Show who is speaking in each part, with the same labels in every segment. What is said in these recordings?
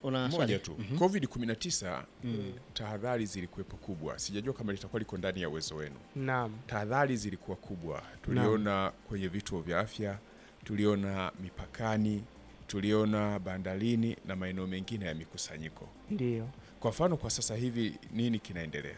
Speaker 1: una swali?
Speaker 2: moja tu covid 19 tahadhari zilikuwepo kubwa sijajua kama litakuwa liko ndani ya uwezo wenu
Speaker 3: Naam.
Speaker 2: tahadhari zilikuwa kubwa tuliona kwenye vituo vya afya tuliona mipakani tuliona bandarini na maeneo mengine ya mikusanyiko
Speaker 3: Ndio.
Speaker 2: kwa mfano kwa sasa hivi nini kinaendelea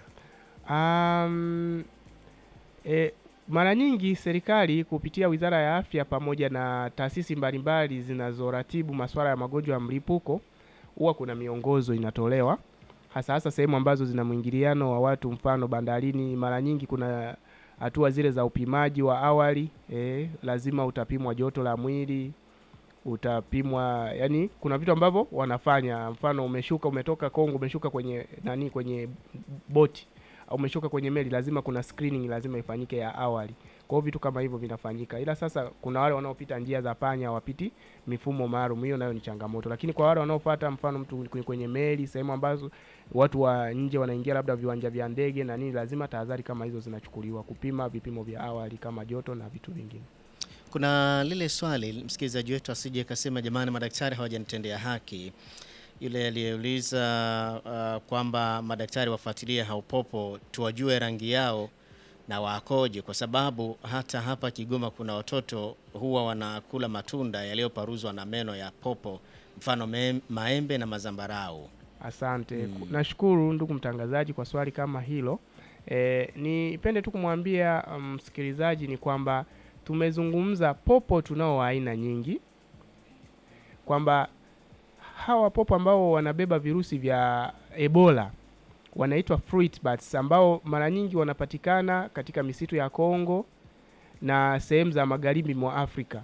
Speaker 3: Um, e, mara nyingi serikali kupitia Wizara ya Afya pamoja na taasisi mbalimbali zinazoratibu masuala ya magonjwa ya mlipuko huwa kuna miongozo inatolewa hasa hasa sehemu ambazo zina mwingiliano wa watu, mfano bandarini. Mara nyingi kuna hatua zile za upimaji wa awali e, lazima utapimwa joto la mwili, utapimwa yani, kuna vitu ambavyo wanafanya. Mfano umeshuka, umetoka Kongo, umeshuka kwenye nani, kwenye boti au umeshuka kwenye meli, lazima kuna screening lazima ifanyike ya awali. Kwa hiyo vitu kama hivyo vinafanyika, ila sasa kuna wale wanaopita njia za panya hawapiti mifumo maalum, hiyo nayo ni changamoto. Lakini kwa wale wanaofuata, mfano mtu kwenye, kwenye meli, sehemu ambazo watu wa nje wanaingia, labda viwanja vya ndege na nini, lazima tahadhari kama hizo zinachukuliwa, kupima vipimo vya awali kama joto na vitu vingine.
Speaker 1: Kuna lile swali msikilizaji wetu asije kasema jamani, madaktari hawajanitendea haki. Yule aliyeuliza uh, kwamba madaktari wafuatilie haupopo tuwajue rangi yao na wakoje, kwa sababu hata hapa Kigoma kuna watoto huwa wanakula matunda yaliyoparuzwa na meno ya popo, mfano me, maembe na mazambarau.
Speaker 3: Asante. Nashukuru ndugu mtangazaji kwa swali kama hilo. E, nipende tu kumwambia msikilizaji ni kwamba tumezungumza popo tunao wa aina nyingi, kwamba hawa popo ambao wanabeba virusi vya Ebola wanaitwa fruit bats, ambao mara nyingi wanapatikana katika misitu ya Kongo na sehemu za magharibi mwa Afrika.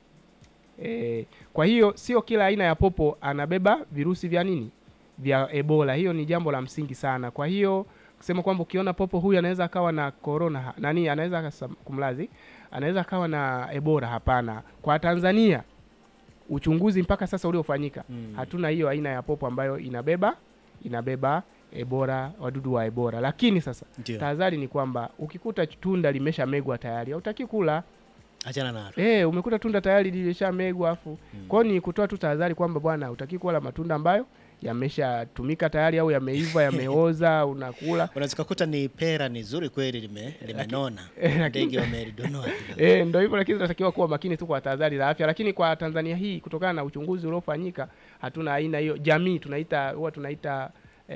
Speaker 3: E, kwa hiyo sio kila aina ya popo anabeba virusi vya nini vya Ebola. Hiyo ni jambo la msingi sana. Kwa hiyo kusema kwamba ukiona popo huyu anaweza akawa na corona nani, anaweza akasa- kumlazi, anaweza akawa na Ebola, hapana. Kwa Tanzania uchunguzi mpaka sasa uliofanyika
Speaker 1: Mm.
Speaker 3: hatuna hiyo aina ya popo ambayo inabeba inabeba Ebola, wadudu wa Ebola. Lakini sasa
Speaker 1: Ndio,
Speaker 3: tahadhari ni kwamba ukikuta tunda limeshamegwa tayari hautaki kula.
Speaker 1: achana nalo.
Speaker 3: Eh, umekuta tunda tayari lilishamegwa afu. Kwa hiyo ni kutoa tu tahadhari kwamba bwana hutaki kula matunda ambayo yameshatumika tayari au yameiva, yameoza, unakula.
Speaker 1: Unaweza kukuta ni pera ni zuri kweli, lime limenona,
Speaker 3: eh, lakini-
Speaker 1: ndege wamelidonoa kidogo.
Speaker 3: Eh, ndio hivyo, lakini tunatakiwa kuwa makini tu kwa tahadhari za afya. Lakini kwa Tanzania hii, kutokana na uchunguzi uliofanyika, hatuna aina hiyo. Jamii tunaita huwa tunaita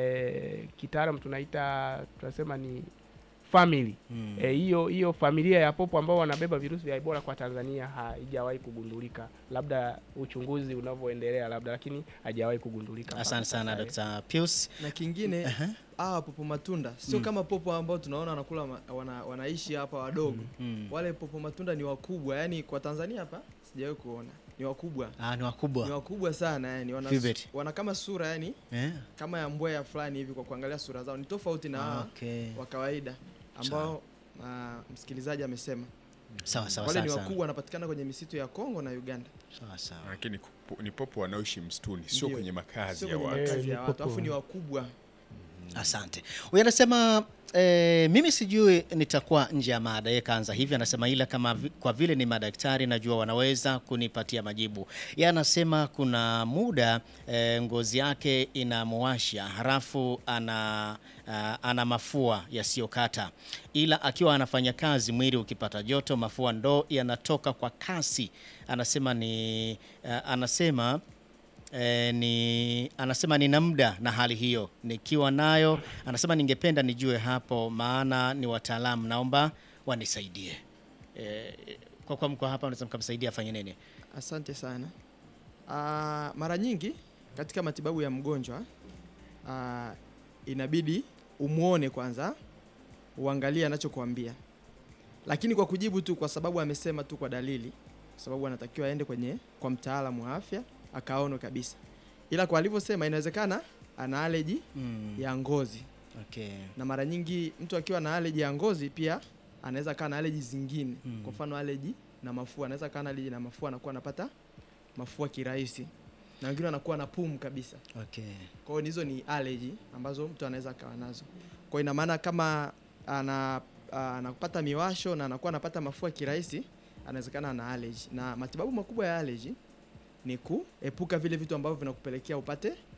Speaker 3: eh, kitaalamu tunaita tunasema ni family
Speaker 1: Mm.
Speaker 3: Eh, hiyo hiyo familia ya popo ambao wanabeba virusi vya Ebola kwa Tanzania haijawahi kugundulika, labda uchunguzi unavyoendelea labda, lakini haijawahi kugundulika. mpaka
Speaker 1: Asante sana
Speaker 3: sasa, eh.
Speaker 1: Dr. Pius.
Speaker 4: na kingine hawa popo matunda sio kama popo ambao tunaona wanakula ma, wana, wanaishi hapa wadogo
Speaker 1: Mm.
Speaker 4: wale popo matunda ni wakubwa yani kwa Tanzania hapa sijawahi kuona ni wakubwa
Speaker 1: Ah, ni
Speaker 4: ni
Speaker 1: wakubwa
Speaker 4: wakubwa sana yani wana,
Speaker 1: Vivid.
Speaker 4: wana kama sura yani
Speaker 1: eh?
Speaker 4: kama ya mbweha fulani hivi kwa kuangalia sura zao ni tofauti na hawa
Speaker 1: Okay.
Speaker 4: wa kawaida ambao ah, msikilizaji amesema
Speaker 1: Sawa sawa
Speaker 4: wale
Speaker 1: sawa
Speaker 4: ni
Speaker 1: sawa.
Speaker 4: wakubwa wanapatikana kwenye misitu ya Kongo na Uganda
Speaker 1: Sawa sawa.
Speaker 2: lakini kupo- ni popo wanaoishi msituni sio
Speaker 4: Ndio.
Speaker 2: kwenye makazi
Speaker 4: sio
Speaker 2: ya
Speaker 4: kwenye
Speaker 2: watu
Speaker 3: Eh,
Speaker 4: makazi
Speaker 3: ni
Speaker 4: ya watu
Speaker 3: popo.
Speaker 4: alafu ni wakubwa
Speaker 1: Asante. Huyu anasema eh, mimi sijui nitakuwa nje ya mada. Yeye kaanza hivi, anasema ila kama vi, kwa vile ni madaktari najua wanaweza kunipatia majibu. Yeye anasema kuna muda eh, ngozi yake inamuwasha halafu ana ah, ana mafua yasiyokata, ila akiwa anafanya kazi, mwili ukipata joto, mafua ndo yanatoka kwa kasi. Anasema ni ah, anasema E, ni anasema nina muda na hali hiyo nikiwa nayo, anasema ningependa nijue hapo, maana ni wataalamu, naomba wanisaidie. E, kwa kuwa mko hapa, unaweza mkamsaidia afanye nini?
Speaker 4: Asante sana. Ah, mara nyingi katika matibabu ya mgonjwa ah, inabidi umwone kwanza, uangalie anachokuambia, lakini kwa kujibu tu, kwa sababu amesema tu kwa dalili, kwa sababu anatakiwa aende kwenye kwa mtaalamu wa afya akaone kabisa, ila kwa alivyosema, inawezekana ana allergy
Speaker 1: Mm,
Speaker 4: ya ngozi,
Speaker 1: okay.
Speaker 4: na mara nyingi mtu akiwa na allergy ya ngozi pia anaweza kaa na allergy zingine
Speaker 1: Mm.
Speaker 4: kwa mfano allergy na mafua, anaweza kaa na allergy na mafua, anakuwa anapata mafua kirahisi, na wengine wanakuwa na pumu kabisa.
Speaker 1: Okay.
Speaker 4: Kwa hiyo hizo ni allergy ambazo mtu anaweza akawa nazo. Kwa hiyo ina maana kama ana anapata miwasho na anakuwa anapata mafua kirahisi, anawezekana ana allergy. Na matibabu makubwa ya allergy ni kuepuka vile vitu ambavyo vinakupelekea upate